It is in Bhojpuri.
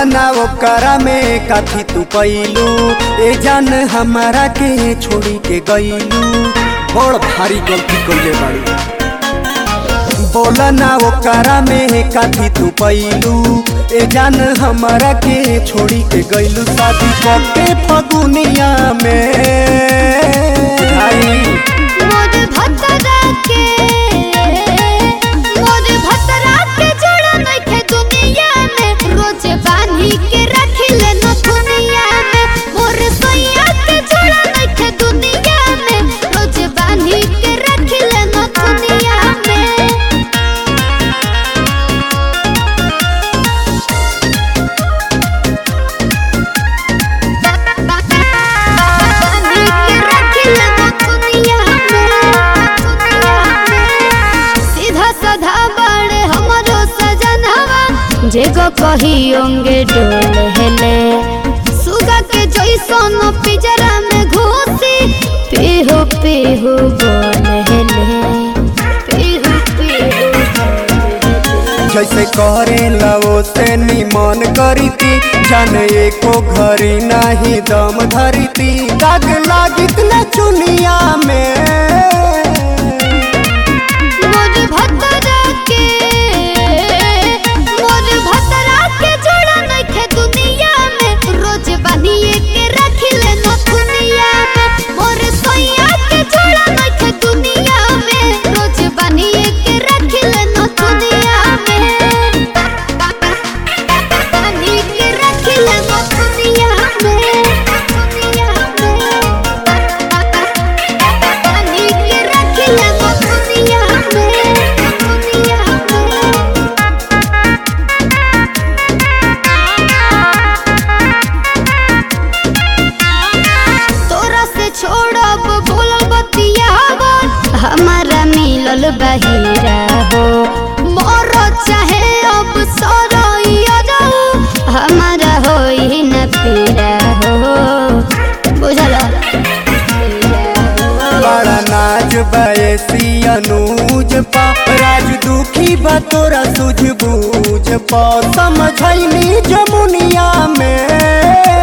ना ओकरा में काथी तू पैलू ए जान हमारा के छोड़ी के गईलू बड़ भारी गलती कइले बाड़ी बोला ना ओकरा में काथी तू पैलू ए जान हमारा के छोड़ी के गईलू शादी करके फगुनिया में आई मोर भतरा के मोर भतरा के जोड़ा नइखे दुनिया में रोज बांधी के रखिले न दुनिया में मोर सैया के जोड़ा नइखे दुनिया में रोज बांधी के रखिले न दुनिया में बांधी के रखिले न दुनिया में सीधा साधा बड़े हमरो सजनवा जेगो कही होंगे डोल हेले सुगा के जैसन पिजरा में घुसी पीहू पीहू बोल हेले पीहू पीहू बोल हेले। जैसे करे लवो से निमन करीती जाने एको घरी नाही दम धरती दाग लागित न चुनिया में मोर भतरा के मोर भतरा के जोड़ा नइखे दुनिया में रोज बनिए के रखिले न दुनिया में मोर सैया के जोड़ा नइखे दुनिया में रोज बनिए के रखिले न दुनिया में बनिए के रखिले न दुनिया में दुनिया में बनिए के रखिले न दुनिया में दुनिया में तोरा से छोड़ब बोलल बतियाब हमारा मिलल बहिरा हो मोर चाहे अब सरैया जाऊ हमारा होई न पीरा हो बुझल बड़ा नाच बयसी अनुज पा राज दुखी बा तोरा सूझ बूझ पा समझैनी जमुनिया में